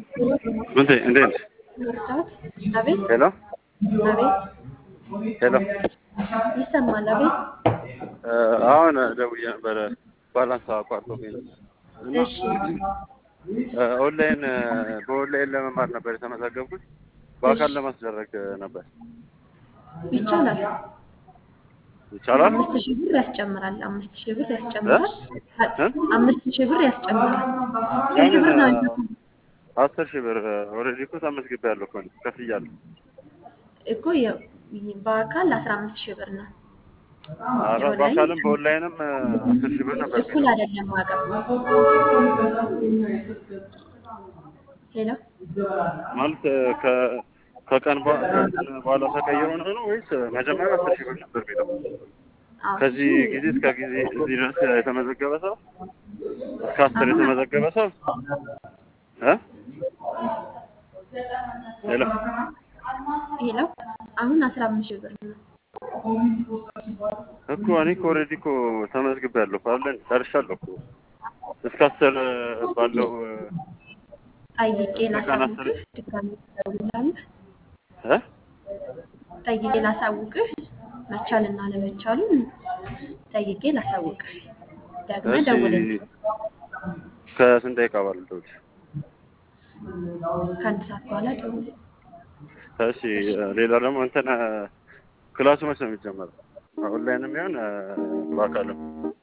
እንዴ እንዴት አቤት ሄሎ አቤት ሄሎ ይሰማል። አቤት አሁን ደውዬ ነበረ ባላንስ አቋርጦብኝ ነው እና እሺ ኦንላይን በኦንላይን ለመማር ነበር የተመዘገብኩት በአካል ለማስደረግ ነበር ይቻላል። ይቻላል አምስት ሺህ ብር ያስጨምራል። አምስት ሺህ ብር ያስጨምራል። እ? አምስት ሺህ ብር ያስጨምራል። ስንት ብር ነው አንተ? አስር ሺህ ብር ኦልሬዲ እኮ ተመዝግቤያለሁ እኮ እኔ ከፍያለሁ እኮ የ- በአካል አስራ አምስት ሺህ ብር ነው። ኧረ በአካልም በኦንላይንም አስር ሺህ ብር ነበር እኩል አይደለም ዋጋው። ሄሎ ማለት ከ- ከቀን በ- ከእንትን በኋላ ተቀይሮ ነው ነው ወይስ መጀመሪያ አስር ሺህ ብር ነበር የሚለው? አዎ፣ ከዚህ እሱ ጊዜ እስከ ጊዜ እዚህ ድረስ የተመዘገበ ሰው እስከ አስር የተመዘገበ ሰው እ ሄሎ ሄሎ አሁን አስራ አምስት ሺህ ብር ነው። እኮ እኔ እኮ ኦልሬዲ እኮ ተመዝግቤያለሁ እኮ አለን ጨርሻለሁ እኮ እስከ አስር ባለው ጠይቄ በቀን አስር ላሳውቅህ፣ ድጋሚ ትደውላለህ። እ ጠይቄ ላሳውቅህ፣ መቻልና አለመቻሉን ጠይቄ ላሳውቅህ። ደግመህ እሺ ደውልልኝ። ከስንት ደቂቃ ባለው ደውል ከአንድ ሰዓት በኋላ ደውልልኝ። እሺ ሌላ ደግሞ እንትን ክላሱ መቼ ነው የሚጀመረው ኦንላይንም ይሁን በአካልም